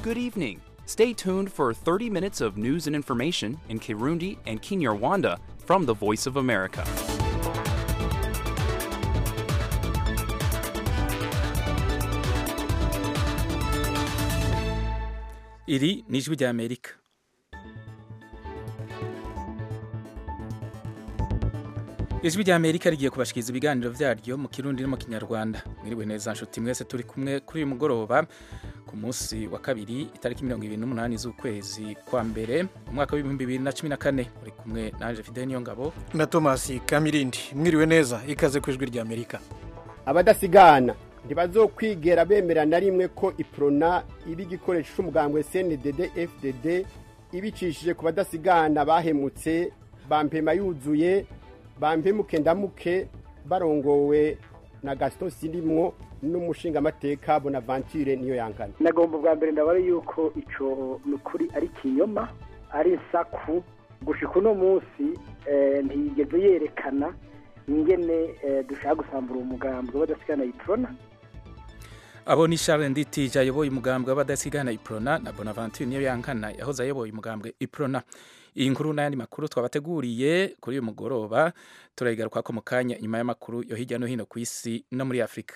Good evening. Stay tuned for 30 minutes of news and information in Kirundi and Kinyarwanda from the Voice of America. iri ni ijwi ry'amerika ijwi ry'amerika rigiye kubashikiriza ibiganiro byaryo mu kirundi no mu kinyarwanda mwiriwe neza nshuti mwese turi kumwe kuri uyu mugoroba ku munsi wa kabiri itariki mirongo ibiri n'umunani z'ukwezi kwa mbere umwaka w'ibihumbi bibiri na cumi na kane uri kumwe nanje fidel niyongabo na tomasi kamirindi mwiriwe neza ikaze ku ijwi ry'amerika abadasigana ntibazokwigera bemera na rimwe ko iprona iba igikoresho cy'umugambwe cndd fdd ibicishije ku badasigana bahemutse bampema yuzuye bampemuke ndamuke barongowe na gaston sirimwo n'umushingamateka bonaventure niyo yankana nagomba bwa mbere ndabara yuko ico ni ukuri ari kinyoma ari insaku gushika uno munsi ntiyigeze yerekana ingene dushaka gusambura umugambwe w'abadasigana iprona abo ni Charles Nditije ayoboye umugambwe w'abadasigana iprona na Bonaventure niyo yankana yahoze ayoboye umugambwe iprona iyi nkuru n'ayandi makuru twabateguriye kuri uyu mugoroba turayigaruka ko mu kanya nyuma y'amakuru yo hirya no hino ku isi no muri afurika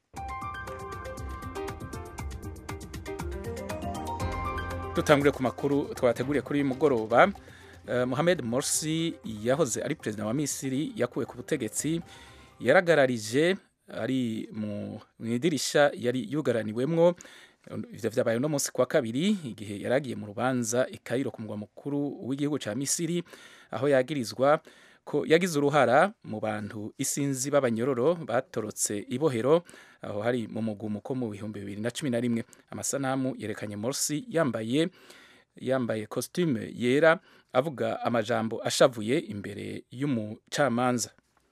dutangure ku makuru twabateguriye kuri uyu mugoroba uh, Mohamed Morsi yahoze ari perezida wa Misiri yakuwe ku butegetsi yaragararije ari mu idirisha yari yugaraniwemwo ivyo vyabaye no munsi kwa kabiri igihe yaragiye mu rubanza i Cairo ku mugwa mukuru w'igihugu ca Misiri aho yagirizwa ko yagize uruhara mu bantu isinzi b'abanyororo batorotse ibohero aho hari mu mugumuko mu bihumbi bibiri na cumi na rimwe amasanamu yerekanye Morsi yambaye yambaye costume yera avuga amajambo ashavuye imbere y'umucamanza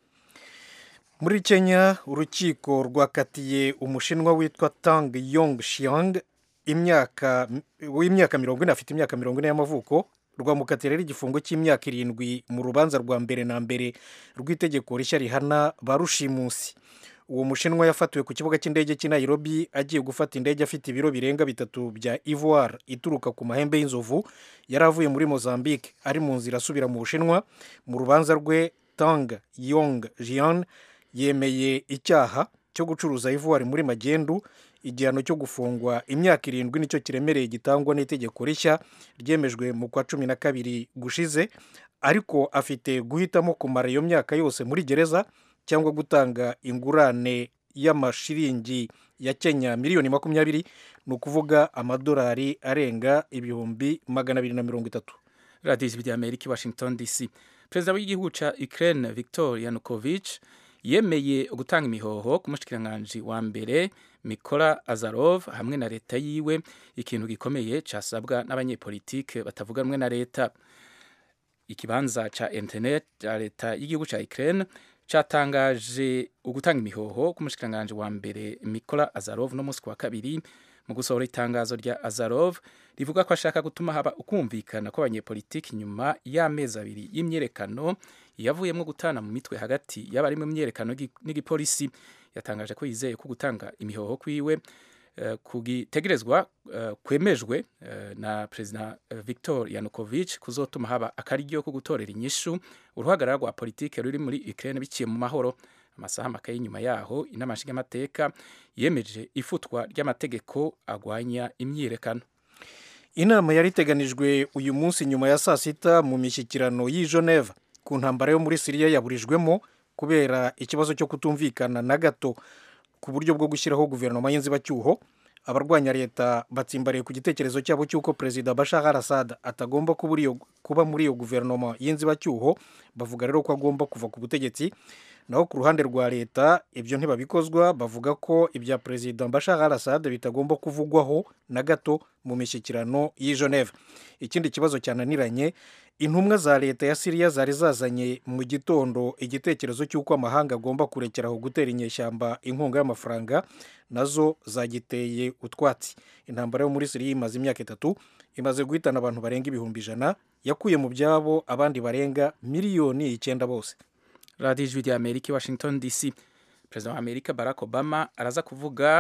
muri kenya urukiko rwakatiye umushinwa witwa tang yong shiang imyaka w'imyaka mirongo ine afite imyaka mirongo ine y'amavuko rwamukatira rero igifungo cy'imyaka irindwi mu rubanza rwa mbere na mbere rw'itegeko rishya rihana ba rushimusi uwo mushinwa yafatiwe ku kibuga cy'indege cy'i nairobi agiye gufata indege afite ibiro birenga bitatu bya ivoire ituruka ku mahembe y'inzovu yari avuye muri mozambique ari mu nzira asubira mu bushinwa mu rubanza rwe tang yong jian yemeye icyaha cyo gucuruza ivoire muri magendu igihano cyo gufungwa imyaka irindwi nicyo kiremereye gitangwa n'itegeko rishya ryemejwe mu kwa cumi na kabiri gushize ariko afite guhitamo kumara iyo myaka yose muri gereza cyangwa gutanga ingurane y'amashiringi ya kenya miliyoni makumyabiri ni ukuvuga amadolari arenga ibihumbi magana abiri na mirongo itatu radiyo ijwi ry'amerika i washington dc perezida w'igihugu cya ukraine victor yanukovich yemeye gutanga imihoho ku mushikiranganji wa mbere Mikola Azarov hamwe na leta yiwe ikintu gikomeye casabwa n'abanyepolitike batavuga rumwe na leta ikibanza ca internet ca leta y'igihugu ca Ukraine catangaje ugutanga imihoho ku mushikiranganji wa mbere Mikola Azarov no musi wa kabiri mu gusohora itangazo rya Azarov rivuga ko ashaka gutuma haba ukumvikana kw'abanyepolitiki nyuma y'amezi abiri y'imyerekano yavuyemo gutana mu mitwe hagati y'abari mu myerekano n'igipolisi yatangaje ko yizeye ko gutanga imihoho kwiwe uh, kugitegerezwa uh, kwemejwe uh, na perezida Victor Yanukovych kuzotuma haba akaryo ko gutorera inyishu uruhagarara rwa politike ruri muri Ukraine biciye mu mahoro amasaha make y'inyuma yaho inama nshingamateka yemeje ifutwa ry'amategeko agwanya imyiyerekano inama yari iteganijwe uyu munsi nyuma ya saa sita mu mishyikirano y'i Geneva ku ntambara yo muri siriya yaburijwemo kubera ikibazo cyo kutumvikana na gato ku buryo bwo gushyiraho guverinoma y'inzibacyuho abarwanya leta batsimbariye ku gitekerezo cyabo cy'uko perezida bashar al assad atagomba kuba muri iyo guverinoma y'inzibacyuho bavuga rero ko agomba kuva ku butegetsi naho ku ruhande rwa leta ibyo ntibabikozwa bavuga ko ibya perezida bashar al assad bitagomba kuvugwaho na gato mu mishyikirano y'i geneve ikindi kibazo cyananiranye intumwa za leta ya siriya zari zazanye mu gitondo igitekerezo cy'uko amahanga agomba kurekeraho gutera inyeshyamba inkunga y'amafaranga nazo zagiteye utwatsi intambara yo muri siriya imaze imyaka itatu imaze guhitana abantu barenga ibihumbi ijana yakuye mu byabo abandi barenga miliyoni icyenda bose radiyo ijwi rya amerika i washington dc perezida wa amerika barack obama araza kuvuga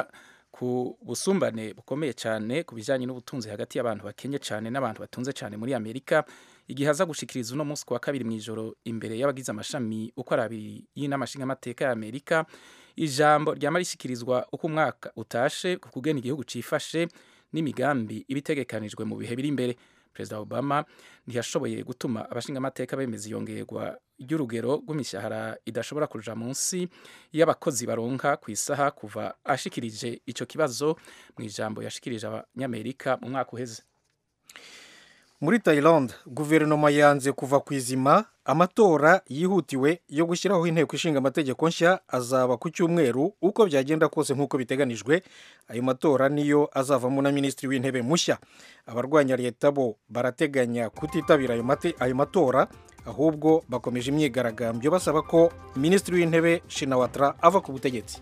ku busumbane bukomeye cyane ku bijyanye n'ubutunzi hagati y'abantu bakenye cyane n'abantu batunze cyane muri amerika igihe aza gushikiriza uno munsi ku wa kabiri mu ijoro imbere y'abagize amashami uko ari abiri y'inama nshingamateka ya amerika ijambo ryama rishyikirizwa uko umwaka utashe ku kugena igihugu cyifashe n'imigambi ibitegekanijwe mu bihe biri imbere perezida obama ntiyashoboye gutuma abashingamateka bemeza iyongerwa ry'urugero rw'imishahara idashobora kuja munsi y'abakozi baronka ku isaha kuva ashikirije icyo kibazo mu ijambo yashikirije abanyamerika mu mwaka uheze muri Thailand guverinoma yanze kuva ku izima amatora yihutiwe yo gushyiraho inteko ishinga amategeko nshya azaba ku cyumweru uko byagenda kose nk'uko biteganijwe ayo matora niyo azavamo na minisitiri w'intebe mushya abarwanya leta bo barateganya kutitabira ayo matora ahubwo bakomeje imyigaragambyo basaba ko minisitiri w'intebe shinawatra ava ku butegetsi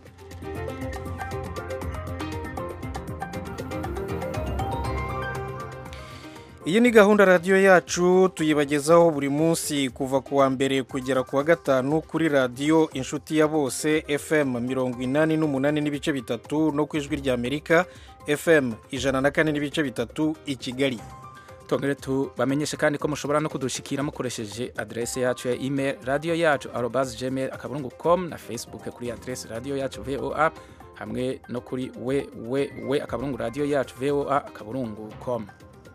iyi ni gahunda radiyo yacu tuyibagezaho buri munsi kuva ku wa mbere kugera ku wa gatanu kuri radiyo inshuti ya bose fm mirongo inani n'umunani n'ibice bitatu no ku ijwi ry'amerika fm ijana na kane n'ibice bitatu i kigali tongere tubamenyeshe kandi ko mushobora no kudushikira mukoresheje adrese yacu ya email radiyo yacu arobas gmail akaburungu com na facebook kuri adrese radiyo yacu voa hamwe no kuri we we we akaburungu radiyo yacu voa akaburungu com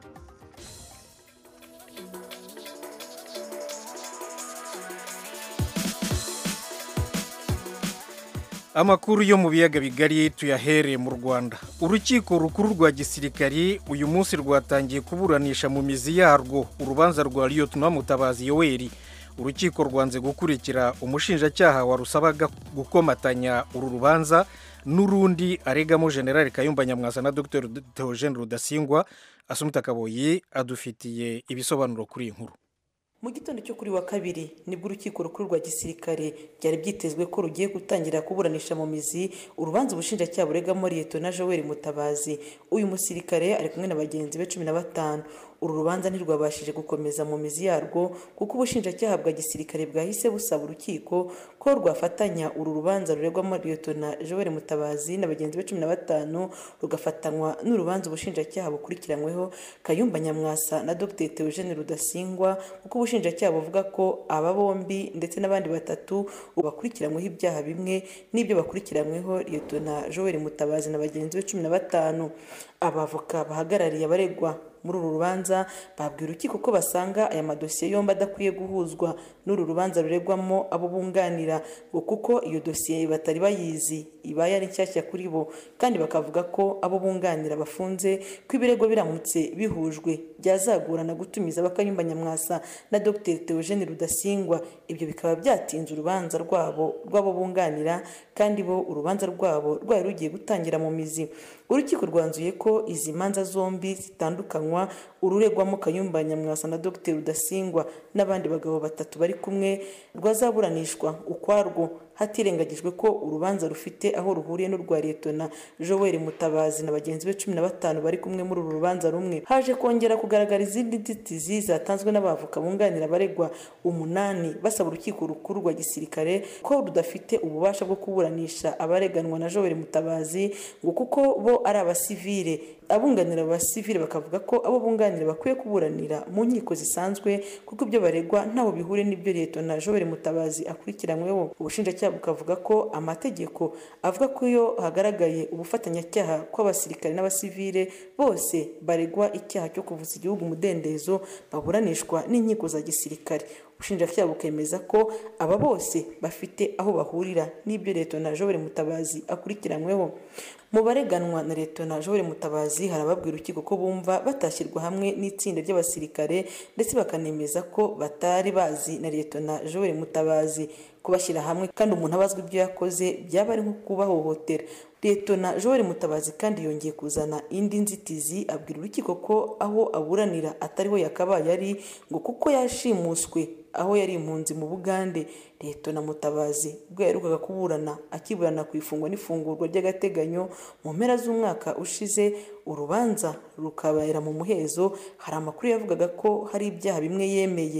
amakuru yo mu biyaga bigari tuyahere mu rwanda urukiko rukuru rwa gisirikari uyu munsi rwatangiye kuburanisha mu mizi yarwo urubanza rwa liyotona mutabazi yoweri urukiko rwanze gukurikira umushinjacyaha warusabaga gukomatanya uru rubanza n'urundi aregamo generale kayumba nyamwasa na dr theogene rudasingwa asumita kaboyi adufitiye ibisobanuro kuri iyi nkuru mu gitondo cyo kuri wa kabiri nibwo urukiko rukuru rwa gisirikare byari byitezwe ko rugiye gutangira kuburanisha mu mizi urubanza ubushinjacyaha buregamo liyetona joel mutabazi uyu musirikare ari kumwe na bagenzi be cumi na batanu uru rubanza ntirwabashije gukomeza mu mizi yarwo kuko ubushinjacyaha bwa gisirikare bwahise busaba urukiko ko rwafatanya uru rubanza ruregwamo liyetona joel mutabazi na bagenzi be cumi na batanu rugafatanywa n'urubanza ubushinjacyaha bukurikiranyweho kayumba nyamwasa na dr theogene rudasingwa kuko ubushinjacyaha buvuga ko aba bombi ndetse n'abandi batatu bakurikiranyweho ibyaha bimwe n'ibyo bakurikiranyweho liyetona joel mutabazi na bagenzi be cumi na batanu abavoka bahagarariye abaregwa muri uru rubanza babwira urukiko ko basanga aya madosiye yombi adakwiye guhuzwa n'uru rubanza ruregwamo abo bunganira ngo kuko iyo dosiye batari bayizi ibaye ari nshyashya kuri bo kandi bakavuga ko abo bunganira bafunze ko ibirego biramutse bihujwe byazagorana gutumiza bakayumba nyamwasa na dr theogene rudasingwa ibyo bikaba byatinze urubanza rwabo rw'abo bunganira kandi bo urubanza rwabo rwari rugiye gutangira mu mizi urukiko rwanzuye ko izi manza zombi zitandukanywa ururegwamo kayumba nyamwasa na dr rudasingwa n'abandi bagabo batatu bari kumwe rwazaburanishwa ukwarwo hatirengagijwe ko urubanza rufite aho ruhuriye n'urwa liyetona joel mutabazi na bagenzi be cumi na batanu bari kumwe muri uru rubanza rumwe haje kongera kugaragara izindi nzitizi zatanzwe n'abavoka bunganira abaregwa umunani basaba urukiko rukuru rwa gisirikare ko rudafite ububasha bwo kuburanisha abareganwa na joel mutabazi ngo kuko bo ari abasivile abunganira abasivile bakavuga ko abo bunganira bakwiye kuburanira mu nkiko zisanzwe kuko ibyo baregwa ntaho bihuriye n'ibyo liyetona joel mutabazi akurikiranyweho ubushinjacyaha bukavuga ko amategeko avuga ko iyo hagaragaye ubufatanyacyaha kw'abasirikare n'abasivile bose baregwa icyaha cyo kuvuza igihugu umudendezo baburanishwa n'inkiko za gisirikare ubushinjacyaha bukemeza ko aba bose bafite aho bahurira n'ibyo liyetona joel mutabazi akurikiranyweho mu bareganwa na liyetona joel mutabazi harababwira urukiko ko bumva batashyirwa hamwe n'itsinda ry'abasirikare ndetse bakanemeza ko batari bazi na liyetona joel mutabazi kubashyira hamwe kandi umuntu abazwa ibyo yakoze byaba ari nko kubahohotera liyetona joel mutabazi kandi yongeye kuzana indi nzitizi abwira urukiko ko aho aburanira atariho yakabaye ari ngo kuko yashimuswe aho yari impunzi mu bugande liyetona mutabazi ubwo yaherukaga kuburana akiburana ku ifungwa n'ifungurwa ry'agateganyo mu mpera z'umwaka ushize urubanza rukabera mu muhezo hari amakuru yavugaga ko hari ibyaha bimwe yemeye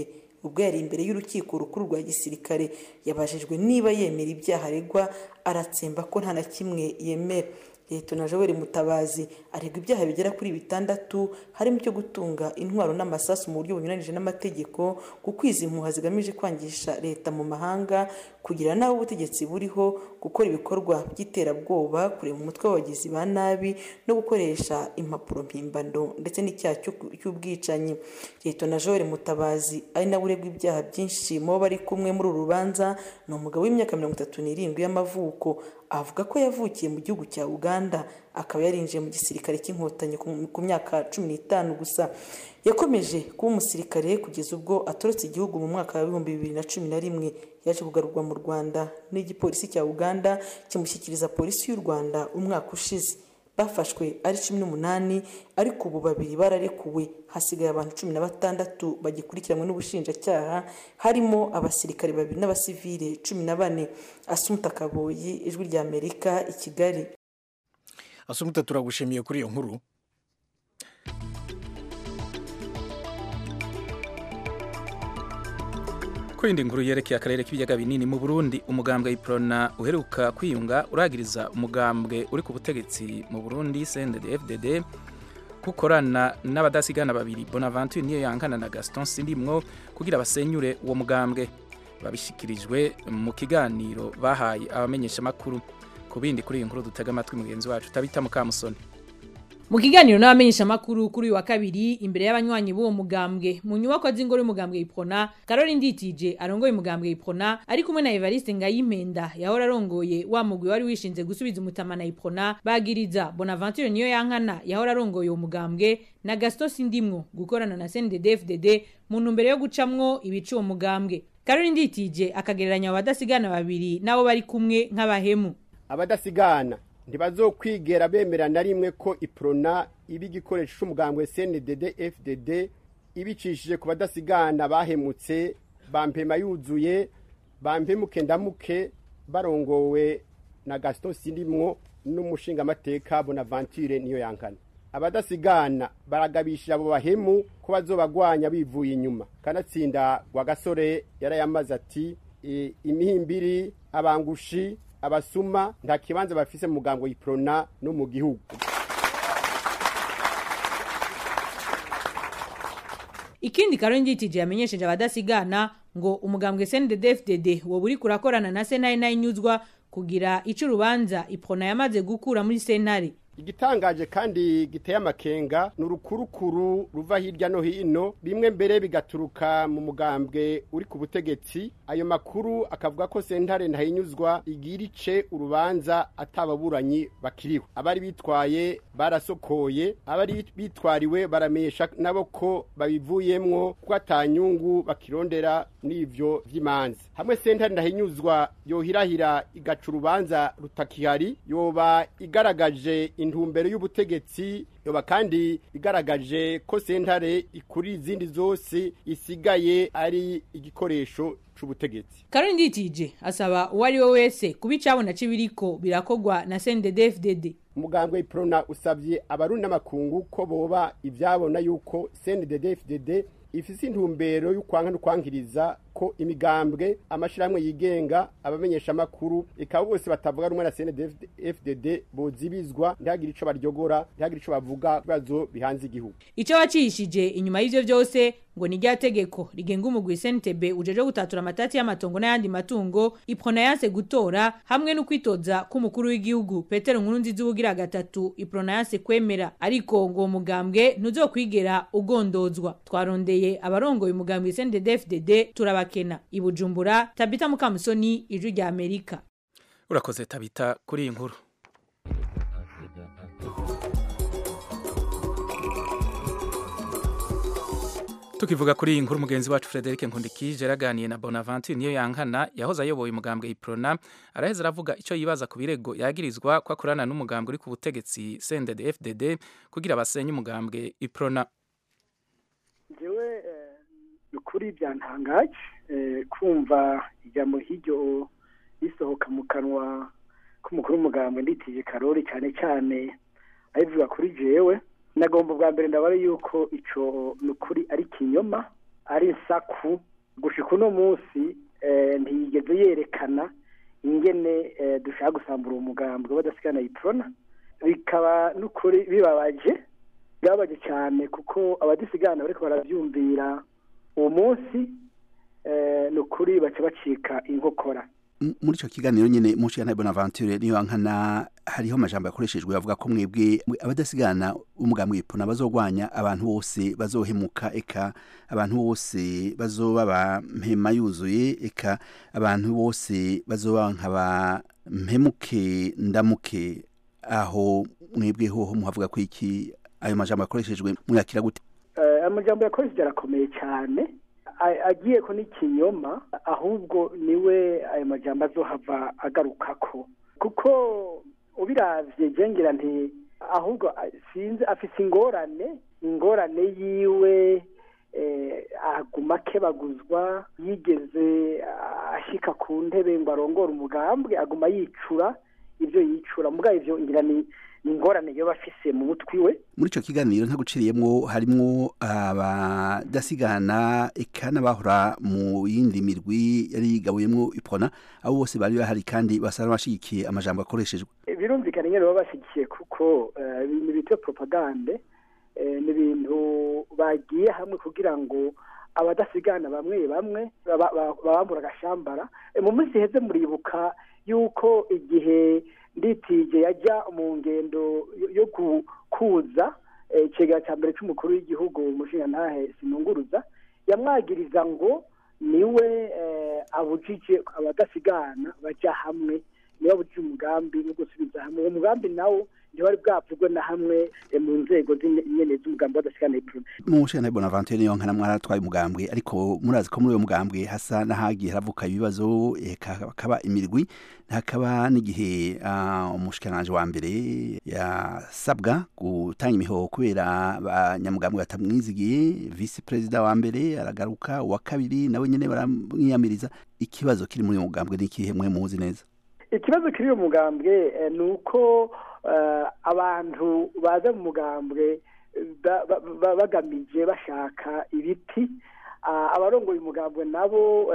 ubwo yari imbere y'urukiko rukuru rwa gisirikare yabajijwe niba yemera ibyaha aregwa aratsemba ko nta na kimwe yemera leta na joel mutabazi aregwa ibyaha bigera kuri bitandatu harimo icyo gutunga intwaro n'amasasu mu buryo bunyuranije n'amategeko gukwiza impuha zigamije kwangisha leta mu mahanga kugira n'aho ubutegetsi buriho gukora ibikorwa by'iterabwoba kureba umutwe w'abagizi ba nabi no gukoresha impapuro mpimbano ndetse n'icyaha cy'ubwicanyi leta na joel mutabazi ari nawe uregwa ibyaha byinshi mu bo bari kumwe muri uru rubanza ni umugabo w'imyaka mirongo itatu n'irindwi y'amavuko avuga ko yavukiye mu gihugu cya uganda akaba yarinjiye mu gisirikare cy'inkotanyi ku myaka cumi n'itanu gusa yakomeje kuba umusirikare kugeza ubwo atorotse igihugu mu mwaka w'ibihumbi bibiri na cumi na rimwe yaje kugarurwa mu rwanda n'igipolisi cya uganda kimushyikiriza polisi y'u rwanda umwaka ushize bafashwe ari cumi n'umunani ariko ubu babiri bararekuwe hasigaye abantu cumi na batandatu bagikurikiranwe n'ubushinjacyaha harimo abasirikare babiri n'abasivile cumi na bane asumuta kaboyi ijwi rya amerika i kigali asumuta turagushimiye kuri iyo nkuru kwindi inkuru yerekeye akarere k'ibiyaga binini mu burundi umugambwe iprona uheruka kwiyunga uragiriza umugambwe uri ku butegetsi mu burundi cndd gukorana n'abadasigana babiri bonaventure niyo yankana na gaston sindimwo kugira basenyure uwo mugambwe babishyikirijwe mu kiganiro bahaye abamenyeshamakuru ku bindi kuri iyi nkuru dutega amatwi mugenzi wacu utabita mukamusoni mu kiganiro n'abamenyeshamakuru kuri uyu wa kabiri imbere y'abanywanyi b'uwo mugambwe mu nyubako z'ingoro y'umugambwe iprona karori nditije arongoye umugambwe iprona ari kumwe na evariste ngayimpenda yahora arongoye wa mugwi wari wishinze gusubiza umutama na iprona bagiriza bonaventure niyo yankana yahora arongoye uwo mugambwe na gaston sindimwo gukorana na cndd mu ntumbero yo gucamwo ibica uwo mugambwe karori nditije akagereranya abadasigana babiri nabo bari kumwe nk'abahemu abadasigana ntibazokwigera bemera na rimwe ko iprona iba igikoresho cy'umugambwe cndd fdd ibicishije ku badasigana bahemutse bampema yuzuye bampemuke ndamuke barongowe na gaston sindimwo n'umushingamateka bonaventure niyo yankana abadasigana baragabishije abo bahemu ko bazobagwanya bivuye inyuma kanatsinda wa gasore yarayamaze ati imihimbiri abangushi abasuma nta kibanza bafise mu mugango yiprona no mu gihugu ikindi karongitije yamenyesheje abadasigana ngo umugambwe CNDD-FDD woba uri kurakorana na sentare nayinyuzwa kugira ico urubanza iprona yamaze gukura muri sentare igitangaje kandi giteye amakenga ni urukurukuru ruva hirya no hino bimwe mbere bigaturuka mu mugambwe uri ku butegetsi ayo makuru akavuga ko sentare ntahinyuzwa igira ice urubanza atababuranyi bakiriho abari bitwaye barasokoye abari bitwariwe baramenyesha nabo ko babivuyemwo ko atanyungu bakirondera n'ivyo vy'imanza hamwe sentare ntahinyuzwa yohirahira igaca urubanza rutakihari yoba igaragaje intumbero y'ubutegetsi yoba kandi igaragaje ko sentare ikuri izindi zose isigaye ari igikoresho c'ubutegetsi karori nditije asaba uwo ari we wese kuba icabona c'ibiriko birakogwa na CNDD-FDD umugambwe iprona usabye abarundi n'amakungu ko boba ivyabona yuko CNDD-FDD ifise intumbero y'ukwanka no kwankiriza ko imigambwe amashirahamwe yigenga abamenyesha amakuru ikaba bose batavuga rumwe na CNDD-FDD bozibizwa ntihagire ico baryogora ntihagire ico bavuga bibazo bihanze igihugu ico wacishije inyuma y'ivyo vyose ngo ni rya tegeko rigenga umugwi CNTB ujeje gutatura amatati y'amatongo n'ayandi matungo iprona yanse gutora hamwe no kwitoza k'umukuru w'igihugu Petero Nkurunziza ubugira gatatu iprona yanse kwemera ariko ngo uwo mugambwe ntuzokwigera ugondozwa twarondeye abarongoye umugambwe CNDD-FDD turabakena ibujumbura Tabita Mukamusoni ijwi rya Amerika urakoze tabita kuri iyi nkuru tukivuga kuri iyi nkuru mugenzi wacu Frederic Nkundikije yaraganiye na Bonaventure niyo yankana yahoze ayoboye umugambwe Iprona araheza aravuga icyo yibaza ku birego yagirizwa ko akorana n'umugambwe uri ku butegetsi CNDD FDD kugira basenye umugambwe Iprona jewe ukuri byantangaje kumva ijambo hiryo risohoka mu kanwa k'umukuru w'umugambwe nditije karori cyane cyane ayivuga kuri jewe nagomba bwa mbere ndabara yuko ico ni ukuri ari kinyoma ari insaku gushika uno munsi ntiyigeze yerekana ingene dushaka gusambura umugambwe badasigana iprona bikaba n'ukuri bibabaje bibabaje cyane kuko abadisigana bariko barabyumvira uwo munsi ni ukuri baca bacika inkokora muri icyo kiganiro nyine mushikana bonaventure niyo nkana hariho amajambo yakoreshejwe bavuga ko mwebwe abadasigana umugambwe ipona bazogwanya abantu bose bazohemuka eka abantu bose bazoba ba mpema yuzuye eka abantu bose bazoba nkaba mpemuke ndamuke aho mwebwe hoho muhavuga ko iki ayo majambo yakoreshejwe mwakira gute amajambo yakoresheje arakomeye cyane agiye ko n'ikinyoma ahubwo niwe ayo majambo azohava agaruka ko kuko ubiravye jengera nti ahubwo sinzi afise ingorane ingorane yiwe aguma kebaguzwa yigeze ashika ku ntebe ngo arongore umugambwe aguma yicura ibyo yicura mugabo ivyo ngira ni ingorane yo bafise mu mutwi we muri ico kiganiro ntaguciriyemwo harimwo abadasigana eka n'abahora mu yindi mirwi yari yigabuyemwo ipona abo bose bari bahari kandi basa n'abashigikiye amajambo akoreshejwe birumvikana nyene baba bashigikiye kuko ibintu bita propagande ni ibintu bagiye hamwe kugira ngo abadasigana bamwe bamwe babambura agashambara mu minsi iheze muribuka yuko igihe nditije yajya mu ngendo yo kuza ikigega cya mbere cy'umukuru w'igihugu umushinga ntahe sinunguruza yamwagiriza ngo niwe abujije abadasigana bajya hamwe niwe abujije umugambi wo gusubiza hamwe uwo mugambi nawo ntiwari bwavugwe na hamwe mu nzego nyene z'umugambi w'adasigana iprona mu mushinga bonaventure niyo nkana mwaratwaye umugambwe ariko murazi ko muri uyo mugambwe hasa n'ahagiye haravuka ibibazo hakaba imirwi hakaba n'igihe umushikiranganji wa mbere yasabwa gutanga imihoho kubera abanyamugambwe batamwizigiye visi perezida wa mbere aragaruka uwa kabiri nawe nyene baramwiyamiriza ikibazo kiri muri uyo mugambwe ni ikihe mwe muzi neza ikibazo kiri uyu mugambwe ni uko abantu baza mu mugambwe bagamije bashaka ibiti abarongoye umugambwe nabo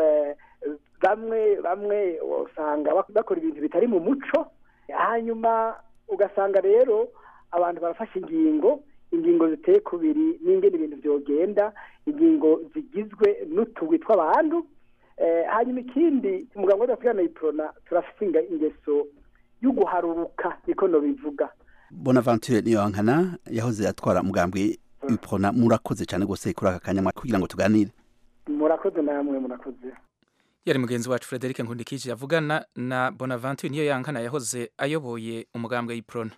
bamwe bamwe usanga bakora ibintu bitari mu muco hanyuma ugasanga rero abantu barafashe ingingo ingingo ziteye kubiri n'ingene ibintu byogenda ingingo zigizwe n'utugwi tw'abantu hanyuma ikindi umuganga w'adasigana iprona turafite ingeso yo guharuruka niko nobivuga bonaventure niyo nkana yahoze atwara umugambwe iprona murakoze cyane rwose kuri aka kanya kugira ngo tuganire murakoze namwe murakoze yari mugenzi wacu frederic nkundikije yavugana na bonaventure niyo yankana yahoze ayoboye umugambwe iprona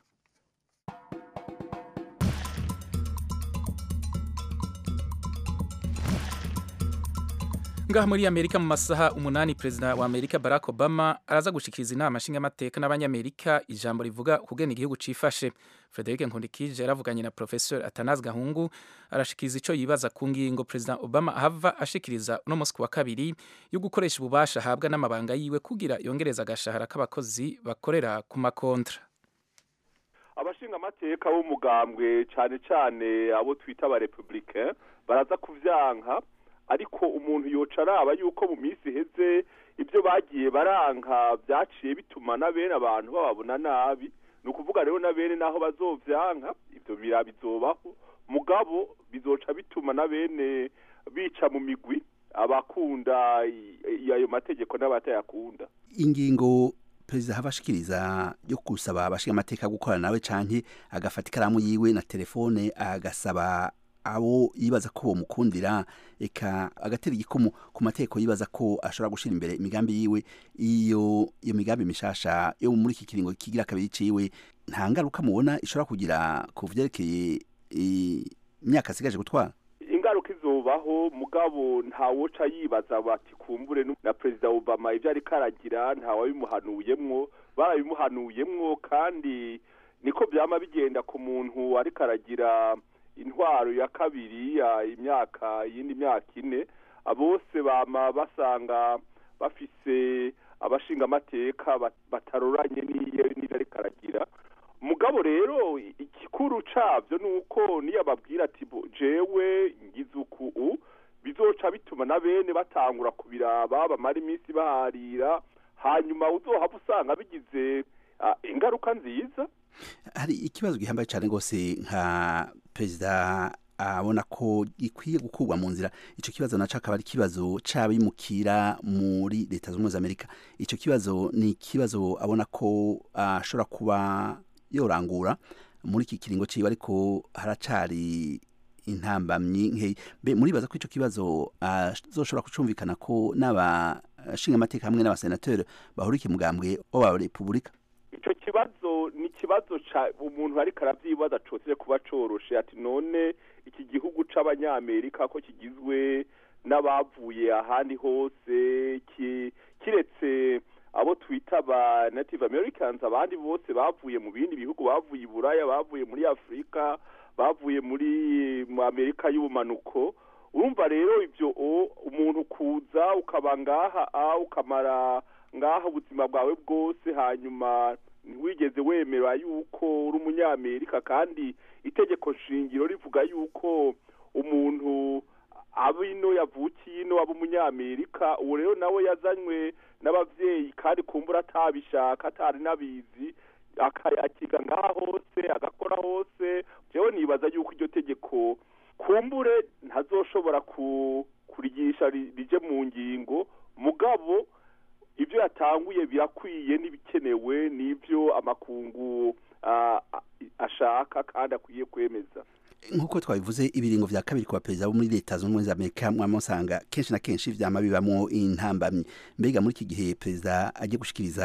ngaha muri amerika mu masaha umunani perezida wa amerika barack obama araza gushikiriza inama nshingamateka n'abanyamerika ijambo rivuga kugena igihugu cifashe frederic nkundikije yaravuganye na professor atanazi gahungu arashikiriza ico yibaza ku ngingo perezida obama ahava ashikiriza uno musi wa kabiri yo gukoresha ububasha ahabwa n'amabanga yiwe kugira yongereza agashahara k'abakozi bakorera ku makontra abashingamateka b'umugambwe cane cane abo twita aba republicain baraza kuvyanka ariko umuntu yoca araba yuko mu minsi iheze ibyo bagiye baranka byaciye bituma na bene abantu bababona nabi ni ukuvuga rero na bene naho bazovyanka ibyo bira bizobaho mugabo bizoca bituma na bene bica mu migwi abakunda ayo mategeko n'abatayakunda ingingo perezida hava ashikiriza yo gusaba abashingamateka gukorana nawe canke agafata ikaramu yiwe na telefone agasaba abo yibaza ko bomukundira eka agatera igikumu ku mateko yibaza ko ashobora gushira imbere imigambi yiwe iyo iyo migambi mishasha yo muri iki kiringo kigira kabiri ciwe nta ngaruka mubona ishobora kugira ku vyerekeye imyaka asigaje gutwara ingaruka izobaho mugabo ntawoca yibaza bati kumbure na perezida obama ivyo ariko aragira ntawabimuhanuyemwo barabimuhanuyemwo kandi niko vyama bigenda ku muntu ariko aragira intwaro ya kabiri ya imyaka yindi myaka ine bose bama basanga bafise abashingamateka bataroranye n'iyo ariko aragira mugabo rero igikuru cabyo ni uko niyo ababwira ati jewe ngize uku bizoca bituma na bene batangura kubiraba bamara iminsi baharira hanyuma uzohava usanga bigize ah, ingaruka nziza hari ikibazo gihambaye cyane rwose nka perezida abona ko gikwiye gukurwa mu nzira icyo kibazo naco akaba ari ikibazo c'abimukira muri leta zunze ubumwe za amerika icyo kibazo ni ikibazo abona ko ashobora kuba yorangura muri iki kiringo ciwe ariko haracari intambamyi nkeyi mbe muribaza ko ico kibazo azoshobora kucumvikana ko n'abashinga amateka hamwe n'abasenateri bahurikiye mugambwe w'aba repubulika ico kibazo ni ikibazo ca umuntu ariko aravyibaza cose kuba coroshe ati none iki gihugu c'abanyamerika ko kigizwe n'abavuye ahandi hose ki- kiretse abo twita ba native americans abandi bose bavuye mu bindi bihugu bavuye i buraya bavuye muri afurika bavuye muri mu amerika y'ubumanuko urumva rero ivyo o umuntu kuza ukaba ngaha a ukamara ngaha ubuzima bwawe bwose hanyuma ntiwigeze wemera yuko uri umunyamerika kandi itegeko shingiro rivuga yuko umuntu aba ino yavukiye ino aba umunyamerika uwo rero nawe yazanywe n'abavyeyi kandi kumbura atabishaka atari n'abizi aka- akiga ngaha hose agakora hose jewe nibaza yuko iryo tegeko kumbure ntazoshobora ku kurigisha ri- rije mu ngingo mugabo ibyo yatanguye birakwiye n'ibikenewe n'ibyo amakungu ah, ah, ashaka kandi akwiye kwemeza nk'uko twabivuze ibiringo vya kabiri ku baperezida bo muri leta zunze ubumwe za amerika mwamusanga kenshi na kenshi vyama bibamwo intambamyi mbega muri iki gihe perezida agiye gushikiriza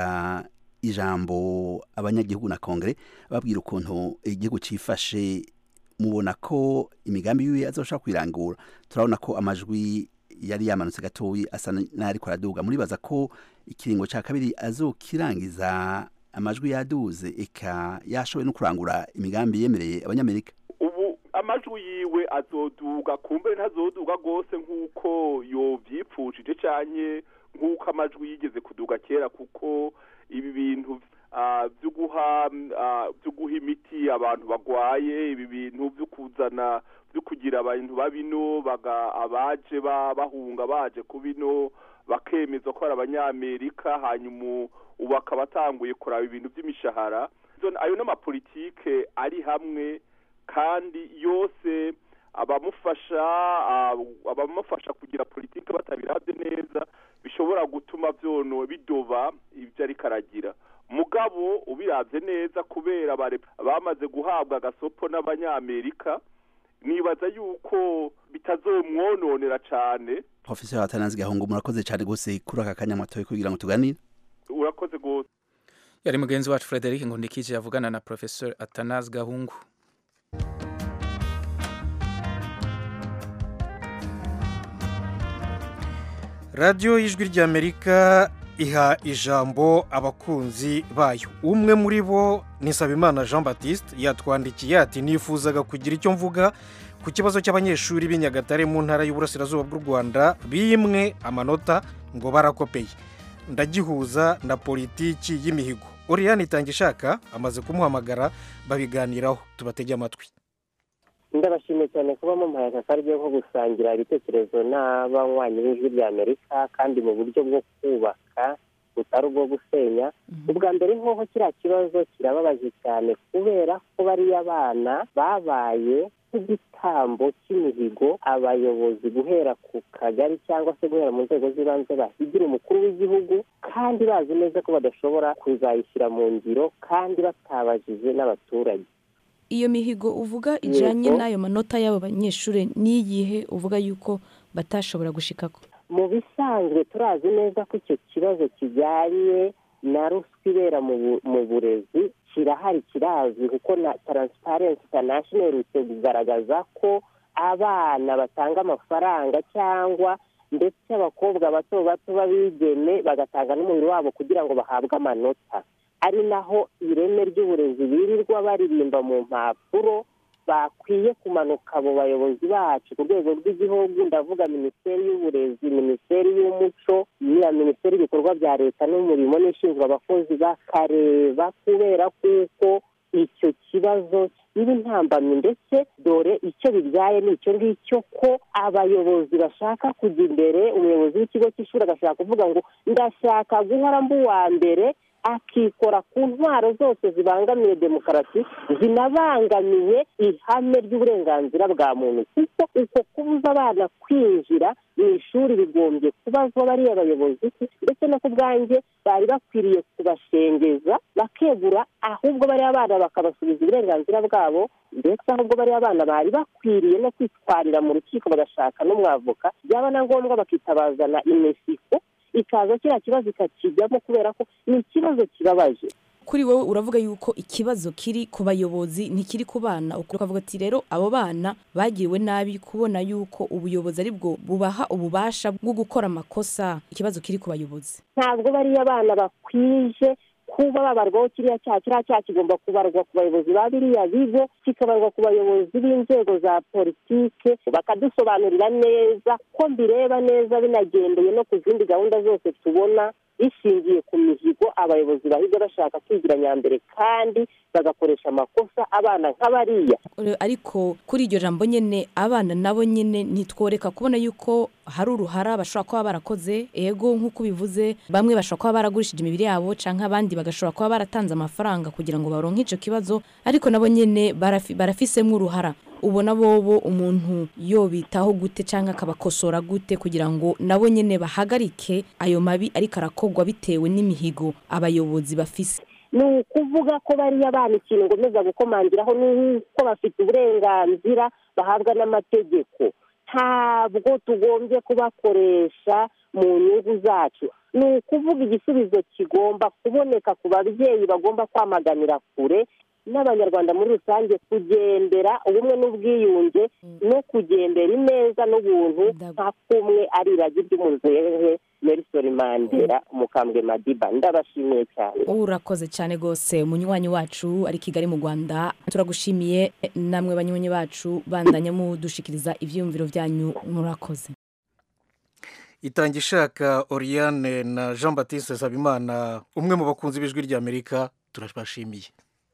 ijambo abanyagihugu na kongere babwira ukuntu igihugu cifashe mubona ko imigambi yiwe azoshobora kwirangura turabona ko amajwi yari yamanutse gatoyi asa n'ariko araduga muribaza ko ikiringo ca kabiri azokirangiza amajwi yaduze eka yashoboye no kurangura imigambi yemereye abanyamerika ubu amajwi yiwe azoduga kumbe ntazoduga rwose nk'uko yovyipfushije canke nk'uko amajwi yigeze kuduga kera kuko ibi bintu ah, vyo guha ah, vyo guha imiti abantu bagwaye ibi bintu vyo kuzana vyo kugira abantu babino baga abaje ba- bahunga baje kubino bakemezwa ko ari abanyamerika hanyuma ubu akaba atanguye kuraba ibintu vy'imishahara Izo- ayo n'amapolitike ari hamwe kandi yose abamufasha ah, abamufasha kugira politike batabirabye neza bishobora gutuma vyono bidoba ibyo ariko aragira mugabo ubiravye neza kubera bare- bamaze guhabwa agasopo n'abanyamerika nibaza yuko bitazomwononera cane professeur atanazi gahungu murakoze cyane gose kuri aka kanya matoye kugira ngo tuganire urakoze gose yari mugenzi wacu frederic ngundikije yavugana na professeur atanazi gahungu radiyo y'ijwi ry'amerika iha ijambo abakunzi bayo umwe muri bo ni Nsabimana jean batiste yatwandikiye ati nifuzaga kugira icyo mvuga ku kibazo cy'abanyeshuri b'i Nyagatare mu ntara y'uburasirazuba bw'u rwanda bimwe amanota ngo barakopeye ndagihuza na politiki y'imihigo oriyani itangishaka amaze kumuhamagara babiganiraho tubatege amatwi ndabashimiye cyane kuba mumpaye aka karyo ko gusangira ibitekerezo n'abanywanyi b'ijwi rya amerika kandi mu buryo bwo kubaka butari ubwo gusenya ubwa mbere nk'uko kiriya kibazo kirababaje cyane kubera ko bariya bana babaye nk'igitambo cy'imihigo abayobozi guhera ku kagari cyangwa se guhera mu nzego z'ibanze bahigira umukuru w'igihugu kandi bazi neza ko badashobora kuzayishyira mu ngiro kandi batabajije n'abaturage iyo mihigo uvuga ijyanye n'ayo manota y'abo banyeshuri n'iyihe uvuga yuko batashobora gushikako mu bisanzwe turazi neza ko icyo kibazo kijyanye na ruswa ibera mu burezi kirahari kirazwi kuko na taransiparensi intanashono iherutse kugaragaza ko abana batanga amafaranga cyangwa ndetse abakobwa bato bato b'abigeme bagatanga n'umubiri wabo kugira ngo bahabwe amanota ari naho ireme ry'uburezi birirwa baririmba mu mpapuro bakwiye kumanuka abo bayobozi bacu ku rwego rw'igihugu ndavuga minisiteri y'uburezi minisiteri y'umuco n'iya minisiteri y'ibikorwa bya leta n'umurimo n'ishinzwe abakozi bakareba kubera kuko icyo kibazo niba intambamyi ndetse dore icyo bibyaye ni icyo ngicyo ko abayobozi bashaka kujya imbere umuyobozi w'ikigo cy'ishuri agashaka kuvuga ngo ndashaka guhora mba uwa mbere akikora ku ntwaro zose zibangamiye demokarasi zinabangamiye ihame ry'uburenganzira bwa muntu kuko uko kubuza abana kwinjira mu ishuri bigombye kubazwa bariya bayobozi ndetse no ku bwanjye bari bakwiriye kubashengeza bakegura ahubwo bariya bana bakabasubiza uburenganzira bwabo ndetse ahubwo bariya bana bari bakwiriye no kwitwarira mu rukiko bagashaka n'umwavoka byaba na ngombwa bakitabazana imesiko ikaza kiriya kibazo ikakijyamo kubera ko ni ikibazo kibabaje kuri wowe uravuga yuko ikibazo kiri ku bayobozi ntikiri ku bana ukavuga ati rero abo bana bagiriwe nabi kubona yuko ubuyobozi ari bwo bubaha ububasha bwo gukora amakosa ikibazo kiri ku bayobozi ntabwo bariya bana bakwije kuba babarwaho kiriya cyaha kiriya cyaha kigomba kubarwa ku bayobozi ba biriya bigo kikabarwa ku bayobozi b'inzego za politike bakadusobanurira neza ko mbireba neza binagendeye no ku zindi gahunda zose tubona bishingiye ku mihigo abayobozi bahiga bashaka kwigira nyambere kandi bagakoresha amakosa abana nk'abariya ariko kuri iryo jambo nyine abana nabo nyine ntitworeka kubona yuko hari uruhara bashobora kuba barakoze ego nk'uko bivuze bamwe bashobora kuba baragurishije imibiri yabo cyangwa abandi bagashobora kuba baratanze amafaranga kugira ngo baronke icyo kibazo ariko nabo nyine barafisemo uruhara ubona bobo umuntu yobitaho gute cyangwa akabakosora gute kugira ngo nabo nyine bahagarike ayo mabi ariko arakorwa bitewe n'imihigo abayobozi bafise ni ukuvuga ko bariya bana ikintu ngomeza gukomangiraho ni uko bafite uburenganzira bahabwa n'amategeko ntabwo tugombye kubakoresha mu nyungu zacu ni ukuvuga igisubizo kigomba kuboneka ku babyeyi bagomba kwamaganira kure n'abanyarwanda muri rusange kugendera ubumwe n'ubwiyunge no kugendera ineza n'ubuntu nka kumwe ari iragi ry'umuzehe Nelson Mandela umukambwe Madiba ndabashimiye cyane urakoze cyane rwose umunywanyi wacu ari Kigali mu Rwanda turagushimiye namwe banywanyi bacu bandanya mudushikiriza ibyiyumviro byanyu murakoze itanga ishaka Oriane na Jean Baptiste Sabimana umwe mu bakunzi b'ijwi ry'Amerika turabashimiye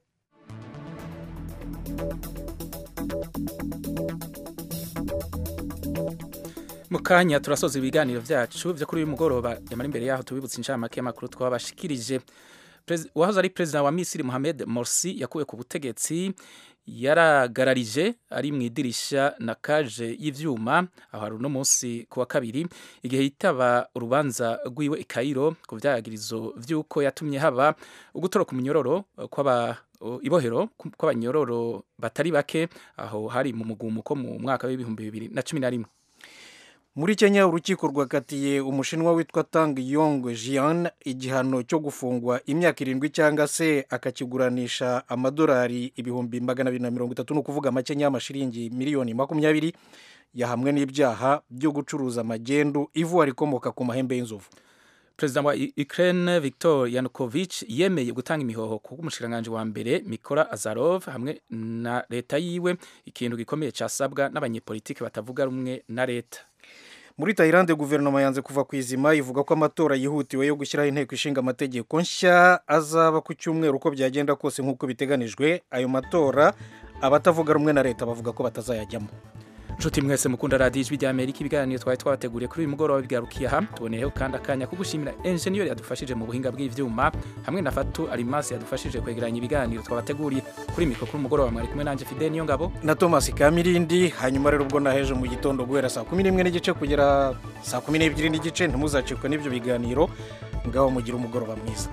mu kanya turasoza ibiganiro byacu byo kuri uyu mugoroba yamara imbere yaho tubibutse inshamake y'amakuru twabashikirije uwahoze ari perezida wa misiri Mohamed Morsi yakuwe ku butegetsi yaragararije ari mu idirisha na kaje y'ibyuma aho hari uno munsi ku wa kabiri igihe yitaba urubanza rw'iwe i Cairo ku byagirizo by'uko yatumye haba ugutoroka umunyororo kw'aba ibohero kw'abanyororo batari bake aho hari mu mugumuko mu mwaka w'ibihumbi bibiri na cumi na rimwe muri kenya urukiko rwakatiye umushinwa witwa tang yong jian igihano cyo gufungwa imyaka irindwi cyangwa se akakiguranisha amadolari ibihumbi magana abiri na mirongo itatu ni ukuvuga makenya y'amashiringi miliyoni makumyabiri yahamwe n'ibyaha byo gucuruza amagendu ivuwari ikomoka ku mahembe y'inzovu perezida wa Ukraine Viktor Yanukovych yemeye gutanga imihoho ku bw'umushikiranganji wa mbere Mikora Azarov hamwe na leta yiwe ikintu gikomeye cyasabwa n'abanyepolitiki batavuga rumwe na leta muri tayilande guverinoma yanze kuva ku izima ivuga ko amatora yihutiwe yo gushyiraho inteko ishinga amategeko nshya azaba ku cyumweru uko byagenda kose nk'uko biteganijwe ayo matora abatavuga rumwe na leta bavuga ko batazayajyamo nshuti mwese mukunda radiyo ijwi ry'amerika ibiganiro twari twabateguriye kuri uyu mugoroba bigarukiye aha tuboneyeho kandi akanya ko gushimira enjeniyeri yadufashije mu buhinga bw'ibyuma hamwe na fatu arimasi yadufashije kwegeranya ibiganiro twabateguriye kuri mikoro kuri umugoroba mwari kumwe nanjye fide niyo ngabo na thomas kamirindi hanyuma rero ubwo naheje mu gitondo guhera saa kumi n'imwe n'igice kugera saa kumi n'ebyiri n'igice ntimuzacikwe n'ibyo biganiro ngaho mugire umugoroba mwiza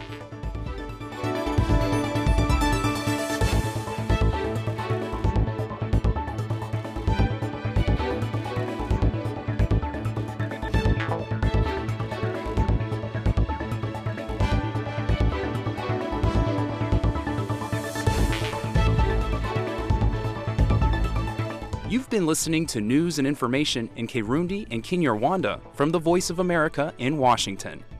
You've been listening to news and information in Kirundi and Kinyarwanda from the Voice of America in Washington.